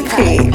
Kati.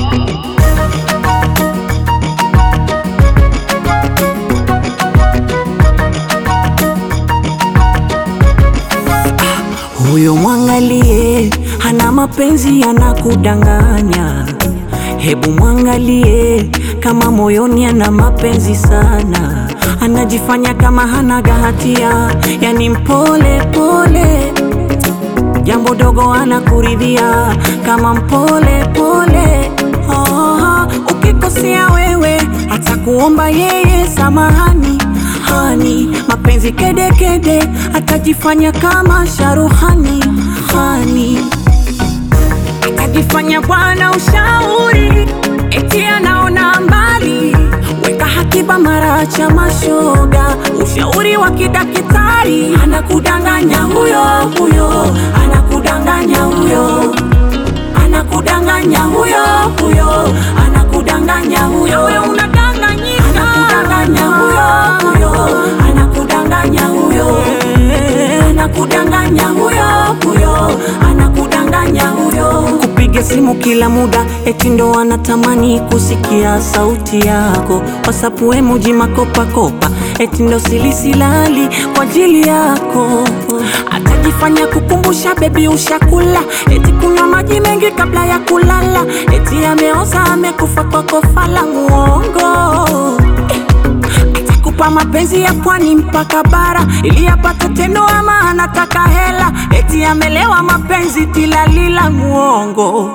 Huyo mwangalie, hana mapenzi, anakudanganya. Hebu mwangalie, kama moyoni ana mapenzi sana, anajifanya kama hanaga hatia, yani mpole pole, jambo dogo anakuridhia kama mpole pole. Oh, ukikosea wewe atakuomba yeye samahani hani, mapenzi kedekede kede, atajifanya kama sharuhani hani, atajifanya bwana ushauri, eti anaona mbali, weka hakiba mara cha mashoga, ushauri wa kidakitari, anakudanganya huyo huyo, anakudanganya huyo anakudanganya huyo huyo, anakudanganya huyo, wewe unadanganyika, anakudanganya huyo huyo, anakudanganya huyo, anakudanganya huyo huyo, anakudanganya huyo. Kupiga simu kila muda, eti ndo anatamani kusikia sauti yako, WhatsApp emoji makopa kopa, eti ndo silisilali kwa ajili yako, atajifanya kukumbusha bebi ushakula, eti kunywa maji mengi kabla ya kulala, eti ameoza amekufa kwa kofa la muongo atakupa mapenzi ya pwani mpaka bara ili apate tendo, ama anataka hela, eti amelewa mapenzi tilalila muongo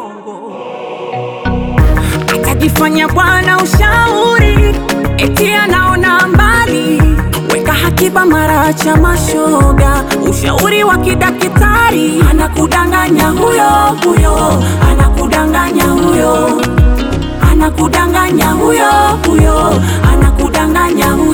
atajifanya bwana ushauri, eti anaona mbali, weka hakiba mara cha mashoga, ushauri wa kidakitari, anakudanganya huyo huyo, anakudanganya huyo, anakudanganya huyo huyo, anakudanganya huyo